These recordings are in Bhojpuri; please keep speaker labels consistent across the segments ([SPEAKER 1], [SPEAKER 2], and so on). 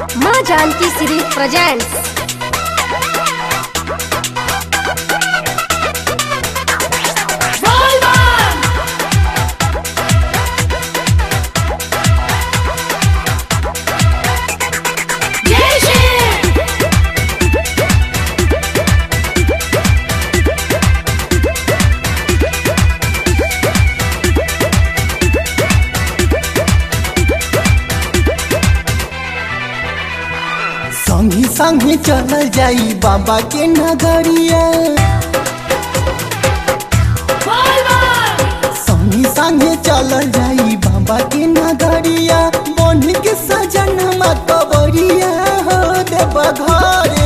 [SPEAKER 1] माँ जानकी सीरीज प्रेजेंट्स
[SPEAKER 2] संगी संगी चल जाई बाबा के नगरिया संगी संगी चल जाई बाबा के नगरिया बन के सजन कबरिया हो देव घरे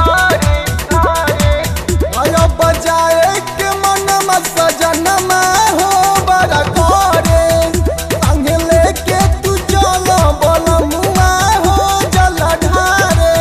[SPEAKER 2] आयो बजाए के मन सजन हो बड़ा करे संग लेके तू चल बोल मुआ हो जल ढारे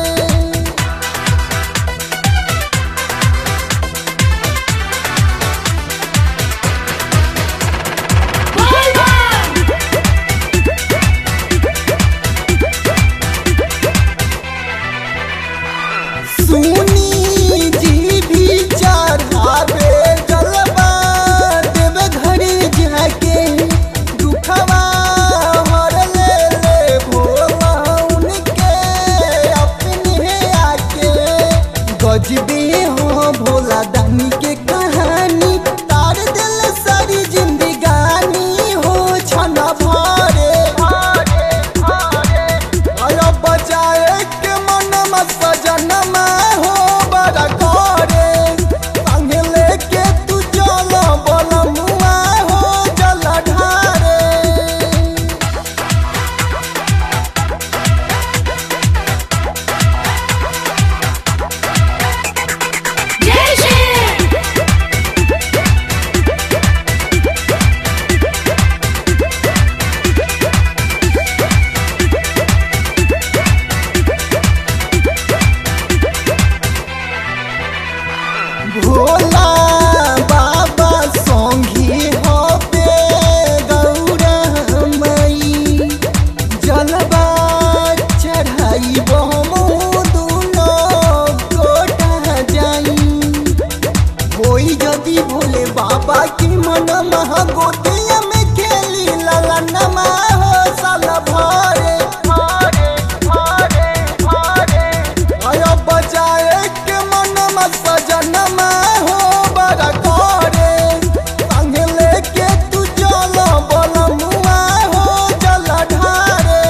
[SPEAKER 2] सुनी जी भी चढ़ावे जलवा देव घरे जाके दुखवा हर ले ले भोला उनके अपने आके गजबे हो भोला दानी के कहानी तार दिल सारी जिंदगानी हो छना भरे आयो बचाए के मन सजन हो बड़ा करे संग लेके तू चल बोल मुआ हो जल ढारे भोला बाबा संगी होते गौरा मई जलवा चढ़ाई बहमो दुनो गोटा जाई होई जदी भोले बाबा की मन महा गोतिया में खेली ललनमा हो साल भरे आयो बजाए के मन सजन हो बड़ा करे संग लेके तू चल बोल मुआ हो जल ढारे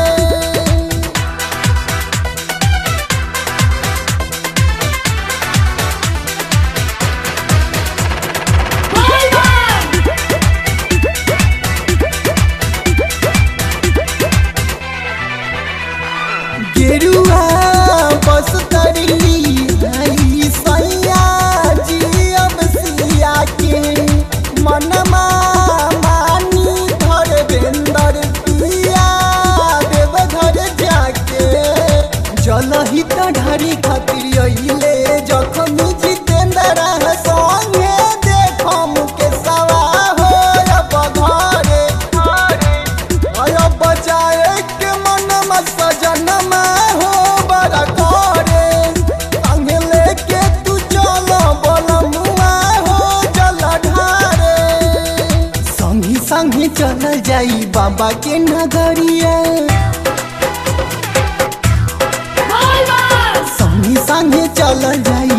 [SPEAKER 2] गेरुआ बस तरी हई सैया जी अब सिया के मनमा मानी धर बेंदर पिया देव घर जाके जल ही त ढारी खातिर अइले जखन जितेंद्र संगे देखम के सवा हो अब घरे आयो बजाए के मन सजन हो बड़ा करे संग लेके तू चल बोल मुआ हो जल ढारे संगी संगी चल जाई बाबा के नगरिया संगी संगी चल जाई